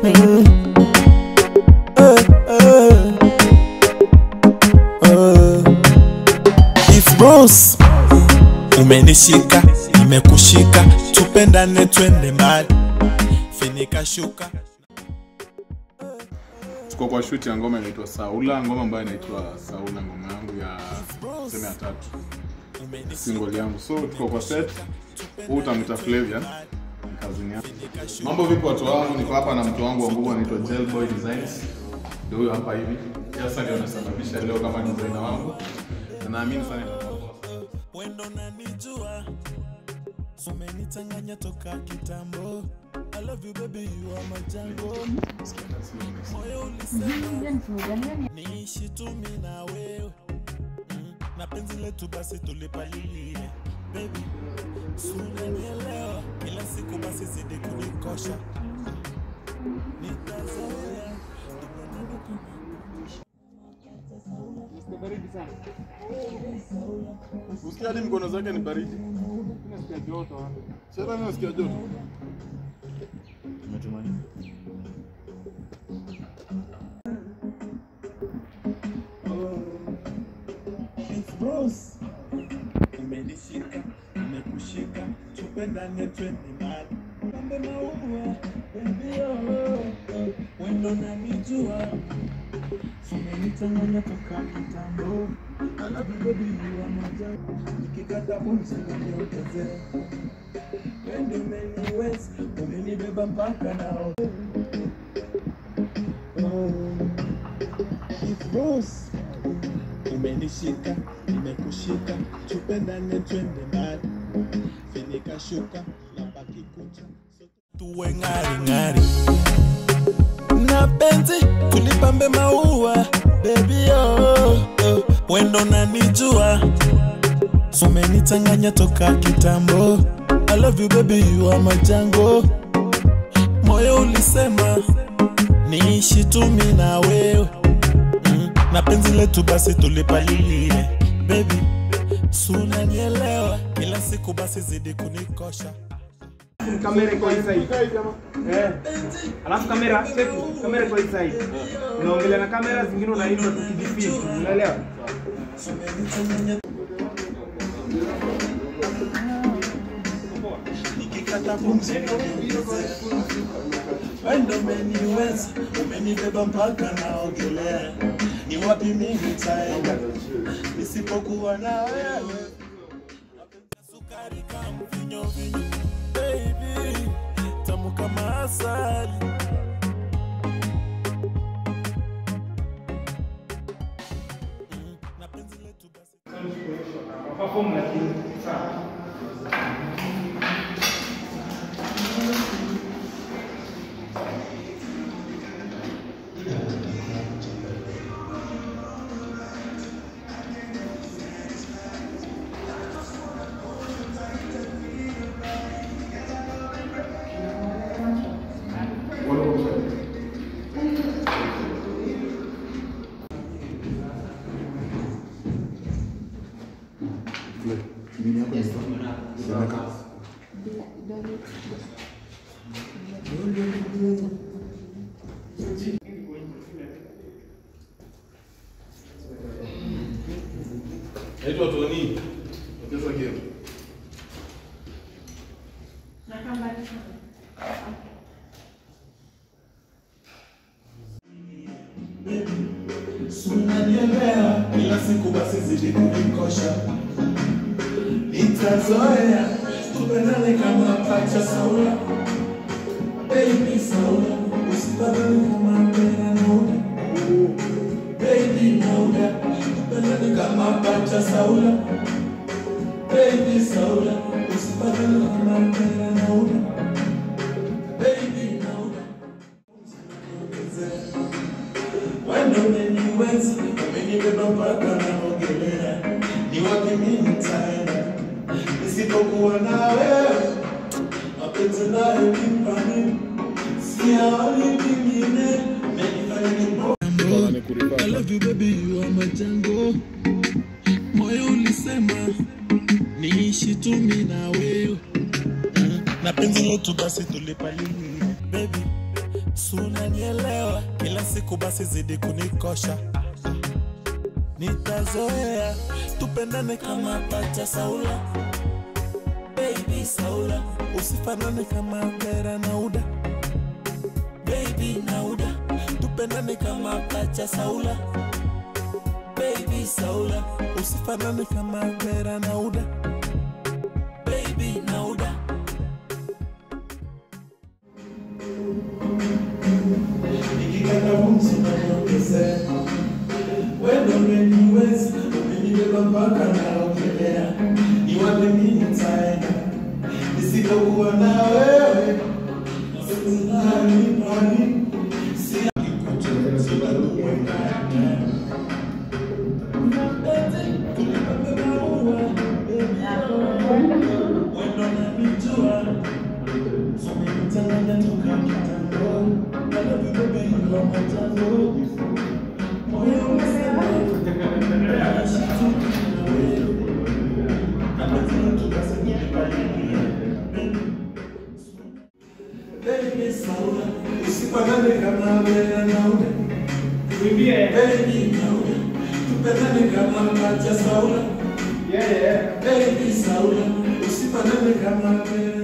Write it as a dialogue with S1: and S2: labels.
S1: Mm. Eh, eh. Eh. It's Bros. Umenishika, nimekushika, tupendane twende mbali, finika shuka.
S2: tuko kwa shoot ya ngoma inaitwa Saula, ngoma ambayo inaitwa Saula, ngoma yangu ya sema ya tatu, single yangu. So tuko kwa set, huu utamwita Flavia, ni kazini yangu. Mambo vipi watu wangu, niko hapa na mtu wangu wa nguvu anaitwa Gelboy Designs, ndio huyo hapa hivi. Sasa ndio anasababisha leo kama designer wangu, na naamini sana itakuwa poa.
S1: Wendo nanijua, umenichanganya toka kitambo. I love you baby, you are my jango. Moyo ulisema niishi tu mimi na wewe mm. na penzi letu basi tulipalilie baby, si unanielewa? Kila siku basi zidi kunikosha, nitazoea
S2: Usikia hadi mkono zake ni baridi. Sasa mimi nasikia joto.
S1: It's Bros. Umenishika, nimekushika, tupendane twende mbali. Pambe maua, baby oh, oh, wendo nanijua. Umenichanganya toka kitambo. I love you baby, you are my jam. Nikikata pumzi uniongezee. Wendo umeniweza, umenibeba mpaka nao. Oh, it's Bros umenishika nimekushika tupendane twende mbali finika shuka na baki kucha tuwe ng'ari ng'ari na penzi tulipambe maua bebi oh, oh. wendo nanijua umenichanganya toka kitambo I love you baby you are my jango moyo ulisema niishi tu mimi na wewe mm. na penzi letu basi tulipalilie baby sunanielewa kila siku basi zidi kunikosha
S3: kamera iko hii side. Eh. Alafu kamera check, kamera iko hii side. Unaongelea na kamera zingine unainua tukijifeel. Unaelewa?
S1: nikikata pumzi wendo umeniweza umenibeba mpaka naogelea ni wapi mimi nitaenda nisipokuwa na wewe sukari kama vinyo vinyo baby tamu kama asali Mm, na penzi letu basi
S3: Perform lakini sawa.
S2: Naitwa Tony. Ongeza game.
S1: unanielewa kila siku basi zidi kunikosha nitazoea tupendane kama pacha saula baby saula usibadili kama mpera nauda baby nauda tupendane kama pacha saula baby saula usibadili kama mpera nauda baby nauda wendo umeniweza umenibeba mpaka naogelea ni wapi mimi nitaenda nisipokuwa na wewe mapenzi nayo nimpani siaoni vingine menifanya nipo I love you baby you are my jango moyo ulisema niishi tu mimi na wewe Mm, na penzi letu basi tulipalilia baby sunanielewa kila siku basi zidi kunikosha nitazoea tupendane kama pacha saula baby saula usifanane kama bera na uda baby na uda tupendane kama pacha saula baby saula usifanane kama bera na uda baby na uda nikikata pumzi unaniongezea wendo umeniweza umenibeba mpaka naogelea iwape mimi nitaenda nisipokuwa na wewe nani nani sina kikuchoezi bado mwendani wendo nanijua umenichanganya toka kitambo I love you baby you are my tango moyo umesema usipanane kama mbele nauda
S3: Tuimbie.
S1: baby nauda tupendane kama pacha saula
S3: Yeah, yeah.
S1: baby saula usipanane kama mbele